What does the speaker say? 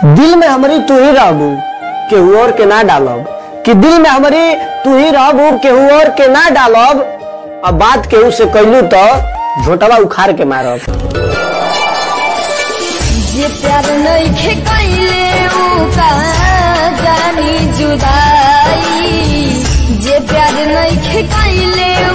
दिल में हमारी तू ही रहबू केहू और के ना डालब कि दिल में हमारी तू ही रहबू केहू और के ना डालब अब बात केहू से कैलू तो झोटवा उखाड़ के मारब जे प्यार नइखे कइले ऊ का जानी जुदाई जे प्यार नइखे कइले